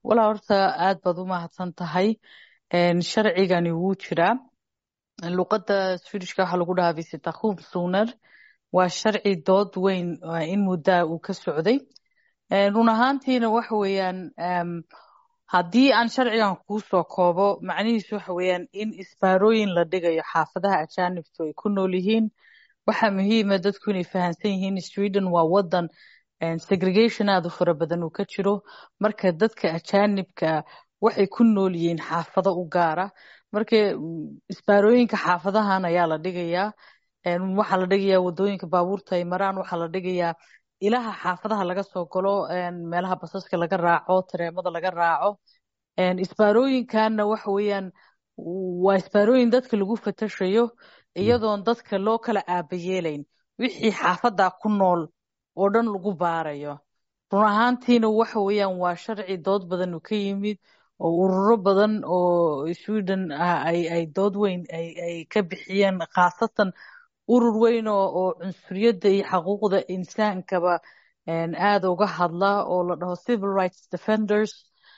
walaa horta aad baad u mahadsan tahay sharcigani wuu jiraa luqadda swedishka waxaa lagu dhahaa visitakhumsuner waa sharci dood weyn in muddaa uu ka socday run ahaantiina waxa weeyaan haddii aan sharcigan kuu soo koobo macnihiisu waxa weeyaan in isbaarooyin la dhigayo xaafadaha ajaanibtu ay ku nool yihiin waxaa muhiima dadku inay fahamsan yihiin sweden waa wadan segregation aada u fara badan uu ka jiro marka dadka ajaanibka waxay ku nool yihiin xaafado u gaara marka isbaarooyinka xaafadahan ayaa la dhigayaa waxaa la dhigayaa wadooyinka baabuurta ay maraan waxaa la dhigayaa ilaha xaafadaha laga soo galo meelaha basaska laga raaco tareemada laga raaco isbaarooyinkanna waxa weeyaan waa isbaarooyin dadka lagu fatashayo iyadoon dadka loo kala aabayeelayn wixii xaafada ku nool oo dhan lagu baarayo run ahaantiina waxa weeyaan waa sharci dood badan uu ka yimid oo ururo badan oo sweden ay dood weyn ay ka bixiyeen khaasatan urur weyn oo cunsuriyadda iyo xaquuqda insaankaba aada uga hadla oo la dhaho civil rights defenders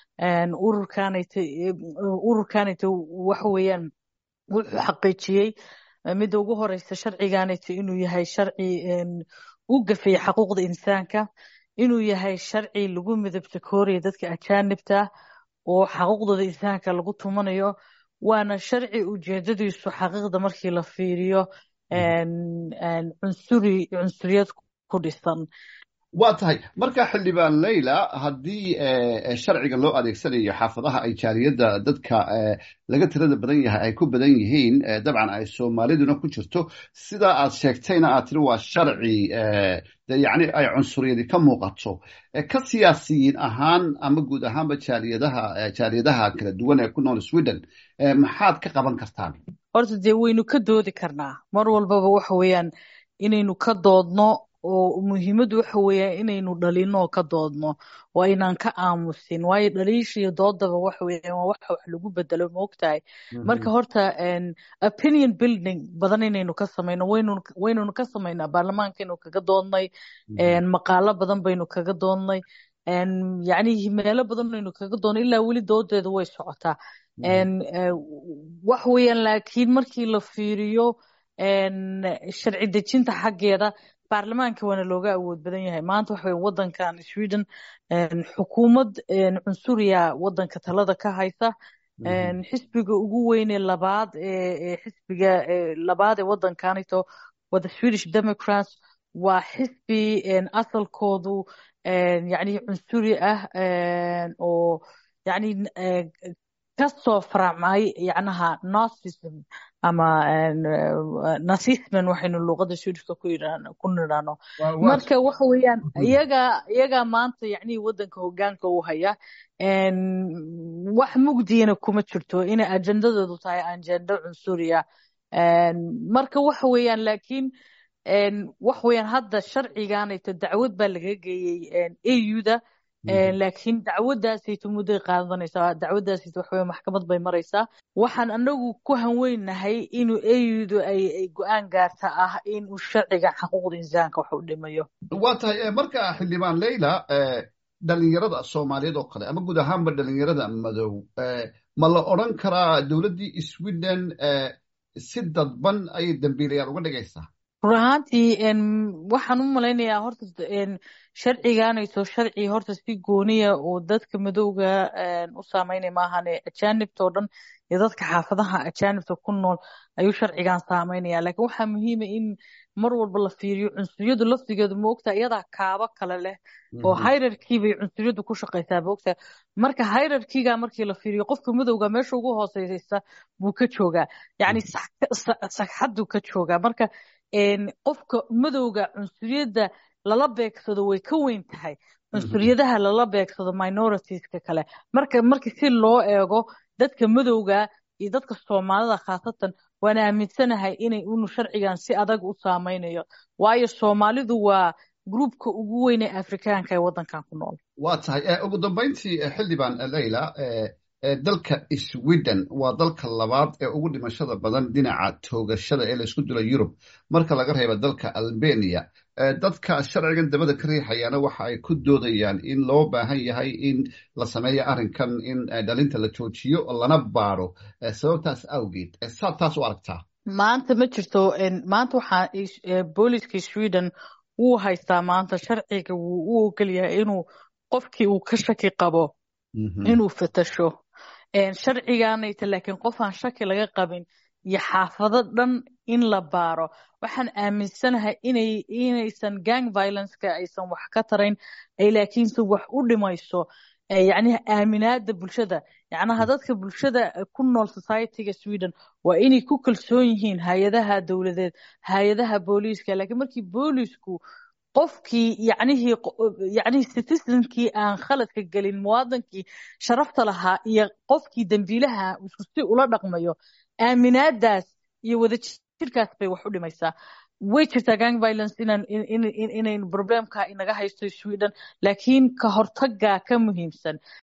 ururkanayta waxa weeyaan wuxuu xaqiijiyey midda ugu horeysa sharciganayta inuu yahay sharci u gafaya xaquuqda insaanka inuu yahay sharci lagu midabta kooraya dadka ajaanibta oo xaquuqdooda insaanka lagu tumanayo waana sharci ujeedadiisu xaqiiqda markii la fiiriyo cunsuri cunsuriyad ku dhisan waa tahay marka xildhibaan leyla haddii sharciga loo adeegsanayo xaafadaha ay jaaliyadda dadka laga tirada badan yahay ay ku badan yihiin dabcan ay soomaaliduna ku jirto sidaa aad sheegtayna aad tiri waa sharci yani ay cunsuriyadi ka muuqato ka siyaasiyiin ahaan ama guud ahaanba jaaliyadaha jaaliyadaha kala duwan ee ku nool sweden maxaad ka qaban kartaan horta dee waynu ka doodi karnaa mar walbaba waxa weeyaan inaynu ka doodno oo muhiimaddu waxa weeyaan inaynu dhalino oo ka doodno oo aynaan ka aamusin waayo dhaliisha iyo doodaba waxa weeyaan waa waxa wax lagu bedelo moogtahay marka horta opinion building badan inaynu ka samayno waynu waynunu ka samaynaa baarlamaankaynu kaga doodnay maqaalo badan baynu kaga doodnay yacni meelo badan baynu kaga doodnay ilaa weli doodeedu way socotaa wax weeyaan laakiin markii la fiiriyo sharci dejinta xaggeeda baarlamaanka waana looga awood badan yahay maanta waxa weye wadankan sweden xukuumad cunsuriya wadanka talada ka haysa xisbiga ugu weyne labaad ee xisbiga labaad ee wadankanito waa the swedish democrats waa xisbi asalkoodu yani cunsuri ah oo yani kasoo faracmay yacnaha nazism ama nazisman waxaynu luuqada swedishka ku ku nidhaano marka waxa weeyaan iyaga iyagaa maanta yacni wadanka hogaanka u haya wax mugdiyana kuma jirto inay ajendadoodu tahay ajendo cunsuriya marka waxa weeyaan laakiin wax weeyaan hadda sharciganayto dacwad baa laga geeyey auda laakiin dacwadaasayto mudday qaadanaysaa dacwadaasayto waxa weye maxkamad bay maraysaa waxaan anagu ku hanweynahay inuu audu ay go-aan gaarta ah inuu sharciga xaquuqda insaanka wax u dhimayo waa tahay marka xildhibaan leyla dhalinyarada soomaaliyeed oo kale ama guud ahaanba dhalinyarada madow ma la odran karaa dowladdii sweden si dadban ayay dambiilayaal uga dhigaysaa run ahaantii waxaan u malaynayaa horta sharciganayso sharci horta si gooniya oo dadka madowga u saameynaya maahane ajaanibta oo dhan iyo dadka xaafadaha ajaanibta ku nool ayuu sharcigan saameynaya laakiin waxaa muhiima in mar walba la fiiriyo cunsuriyadu laftigeedu maogtaa iyadaa kaabo kale leh oo hayrarkii bay cunsuriyadu ku shaqaysaa maogtaa marka hayrarkiga markii la fiiriyo qofka madowga meesha ugu hooseysa buu ka joogaa yacni sagxaduu ka joogaa marka qofka madowga cunsuriyadda lala beegsado way ka weyn tahay cunsuriyadaha lala beegsado minoritiska kale marka marka si loo eego dadka madowga iyo dadka soomaalida khaasatan waan aaminsanahay inay unu sharcigan si adag u saameynayo waayo soomaalidu waa gruubka ugu weyn ee afrikaanka ee wadankan ku nool waa tahay ugu dambeyntii xildhibaan leyla dalka sweden waa dalka labaad ee ugu dhimashada badan dhinaca toogashada ee laysku dilo yurub marka laga reebo dalka albania dadka sharcigan dabada ka riixayaana waxa ay ku doodayaan in loo baahan yahay in la sameeyo arrinkan in dhalinta la joojiyo lana baaro sababtaas awgeed saad taas u aragtaa maanta ma jirto maanta waxaa booliska sweden wuu haystaa maanta sharciga wuu u ogol yahay inuu qofkii uu ka shaki qabo inuu fatasho sharciganayta laakiin qof aan shaki laga qabin iyo xaafado dhan in la baaro waxaan aaminsanahay inay inaysan gang violenceka aysan wax ka tarayn ay laakiinse wax u dhimayso yacniha aaminaada bulshada yacnaha dadka bulshada ku nool societyga sweden waa inay ku kalsoon yihiin hay-adaha dowladeed hay-adaha booliiska laakiin markii boolisku qofkii yacnihii yacnihii citizenkii aan khaladka gelin muwaadankii sharafta lahaa iyo qofkii dembiilaha isku si ula dhaqmayo aaminaadaas iyo wadajirkaas bay wax u dhimaysaa way jirtaa gang violence inaan inayn problemka inaga haysto sweden laakiin ka hortagaa ka muhiimsan